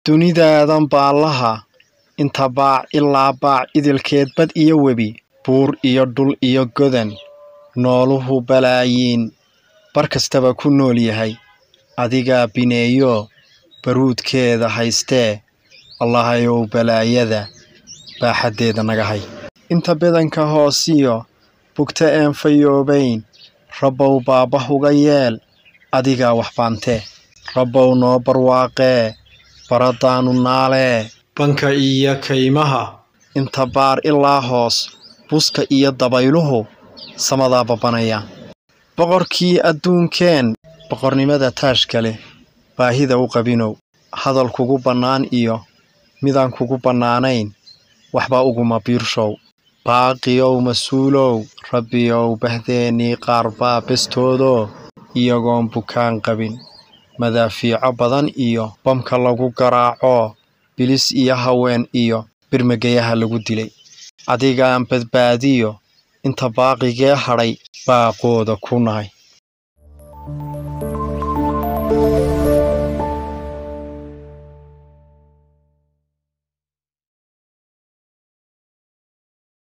dunidaadan baallaha inta baac ilaa baac idilkeed bad iyo webi buur iyo dhul iyo godan nooluhu balaayiin bar kastaba ku nool yahay adigaa bineeyo baruudkeeda haystee allahayow balaayada baaxaddeeda naga hay inta bedanka hoosiyo bugta een fayoobayn rabbow baabah uga yeel adigaa wax baantee rabbow noo barwaaqee baradaanu naalee banka iyo kaymaha inta baar ilaa hoos buska iyo dabayluhu samadaa babanaya boqorkii adduunkeen boqornimada taashka leh baahida u qabinow hadal kugu bannaan iyo midaan kugu bannaanayn waxba uguma biirshow baaqiyow mas-uulow rabbiyow bahdeennii qaar baa bestoodoo iyagoon bukaan qabin madaafiico badan iyo bamka lagu garaaco bilis iyo haween iyo birmageyaha lagu dilay adigaan badbaadiyo inta baaqigee hadhay baaqooda ku nahay